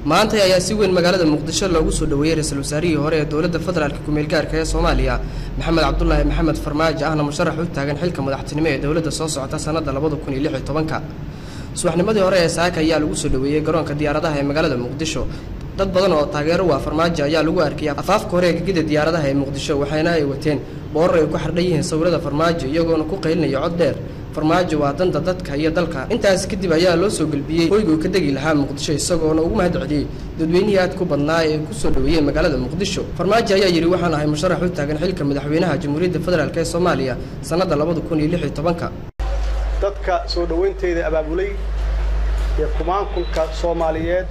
maanta ayaa si weyn magaalada muqdisho loogu soo dhoweeyey ra-iisul wasaarihii hore ee dowladda federaalka ku-meelgaarka ee soomaaliya maxamed cabdulaahi maxamed farmaajo ahna musharax u taagan xilka madaxtinimo ee dowladda soo socota sannadda labada kun iyo lix iyo tobanka subaxnimadii hore ee saaka ayaa lagu soo dhoweeyey garoonka diyaaradaha ee magaalada muqdisho dad badan oo taageero waa farmaajo ayaa lagu arkayay afaafka hore ee gegida diyaaradaha ee muqdisho waxaana ay wateen boorar ay ku xardhan yihiin sawirada farmaajo iyagoona ku qaylinaya cod dheer farmaajo waa danta dadka iyo dalka intaas kadib ayaa loo soo gelbiyey hoyguu ka degi lahaa muqdisho isagoona ugu mahad celiyey dadweynihii aad ku badnaa ee ku soo dhoweeyey magaalada muqdisho farmaajo ayaa yidhi waxaan ahay musharax u taagan xilka madaxweynaha jamhuuriyadda federaalk ee soomaaliya sannadda labada kun iyo lix iyo tobanka dadka soo dhoweynteeda abaabulay iyo kumaankulka soomaaliyeed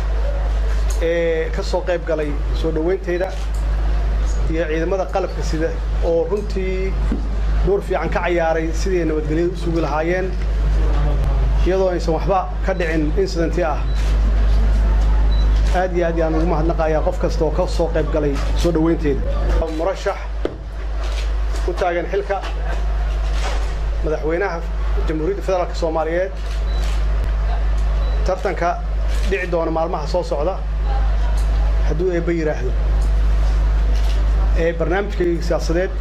ee ka soo qayb galay soo dhoweynteeda iyo ciidamada qalabka sida oo runtii door fiican ka cayaaray sidii nabadgelyada u sugi lahaayeen iyadoo aysan waxba ka dhicin incidenti ah aad iyo aad yaan ugu mahadnaqayaa qof kasta oo ka soo qayb galay soo dhoweynteeda murashax u taagan xilka madaxweynaha jamhuuriyadda federaalk soomaaliyeed tartanka dhici doona maalmaha soo socda hadduu eebba yidhaahdo ee barnaamijkayga siyaasadeed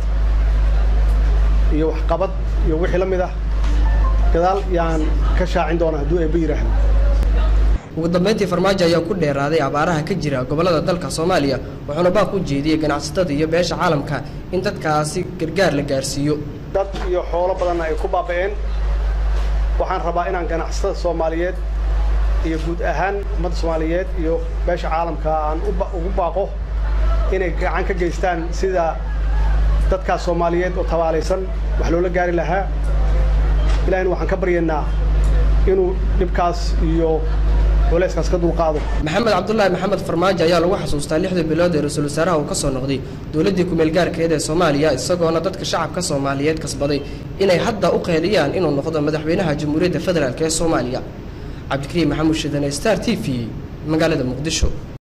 iyo waxqabad iyo wixii la mid ah gadaal yaan ka shaacin doona hadduu eebba yidhaahdo ugu dambayntii farmaajo ayaa ku dheeraaday abaaraha ka jira gobollada dalka soomaaliya wuxuuna baaq u jeediyey ganacsatada iyo beesha caalamka in dadkaasi gargaar la gaarsiiyo dad iyo xoolo badanna ay ku baaba'een waxaan rabaa inaan ganacsatada soomaaliyeed iyo guud ahaan ummadda soomaaliyeed iyo beesha caalamka aan ugu baaqo inay gacan ka geystaan sida dadkaas soomaaliyeed oo tabaalaysan wax loola gaari lahaa ilahina waxaan ka baryaynaa inuu dhibkaas iyo culayskaas ka dulqaado maxamed cabdulaahi maxamed farmaajo ayaa lagu xasuustaa lixdii bilood ee ra-iisul wasaaraha uu ka soo noqday dowladdii ku-meelgaarkeed ee soomaaliya isagoona dadka shacabka soomaaliyeed kasbaday inay hadda u qeeliyaan inuu noqdo madaxweynaha jamhuuriyadda federaalk ee soomaaliya cabdikariim maxamuud shidane star t v magaalada muqdisho